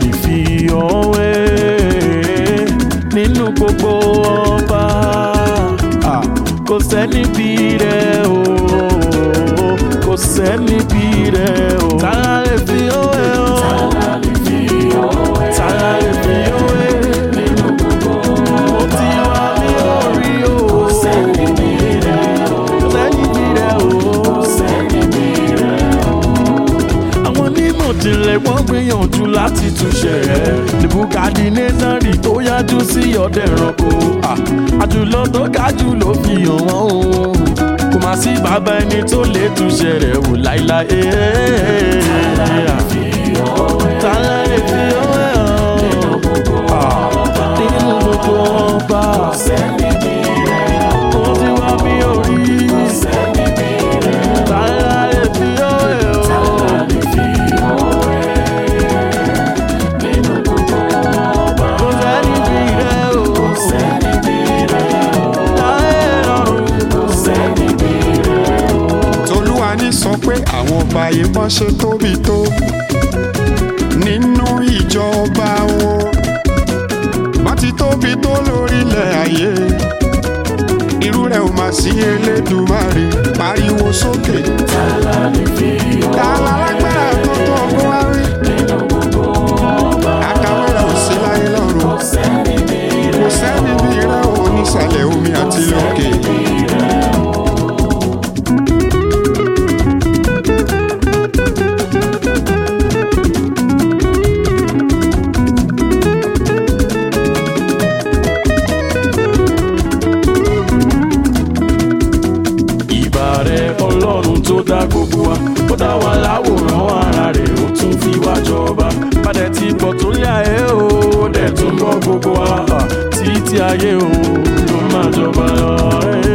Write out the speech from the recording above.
lè fi ọ̀wé nínú gbogbo ọba Ah, kò sẹ́ni bí rẹ̀ o kò sẹ́ni bí rẹ̀ o tààrà lè fi ọ̀wé o tààrà lè fi ọ̀wé nínú gbogbo ọba ó ti wá ní orí o kò sẹ́ni bí rẹ̀ o kò sẹ́ni bí rẹ̀ o kò sẹ́ni bí rẹ̀ o àwọn onímọ̀ ìjìnlẹ̀ wọ́n gbìyànjú láti túnṣe rẹ̀ nebukadinezari tó yájú sí ọdẹ ẹranko Ah, àjùlọ tó ga jù ló fi hàn wọ́n o kò má sí bàbá ẹni tó lè túnṣe rẹ̀ wò láíláí. Tààrà lè fi ọwọ́ ẹ̀ hàn nínú gbogbo ọba. Ó ti wá mi orí. Tààrà lè fi ọwọ́ ẹ̀ hàn. Kò sẹ́ni bí rẹ̀ o. Láyé lọ́run. tolúwa ní sọ pé àwọn ọba ayé wọn ṣe tóbi tó nínú ìjọba wọn wọn ti tóbi tó lórílẹ̀ ayé irú rẹ̀ ò máa sí elédùmarè pariwo sókè. tààlà lágbára tó tó ọgbọ́n wá rí. àkàwé rẹ̀ ò sí láyé lọ́run kò sẹ́ni bí rẹ̀ ò nísàlẹ̀ omi àti lókè. ìbà rẹ ọlọ́run tó dá gbogbo wa ó dá wa láwòrán ara rẹ̀ ó tún fi wá jọba padà tí pọ̀ tó lé ayé o ó dẹ̀ tún bọ́ gbogbo wa títí ayé o ló máa jọba lọ.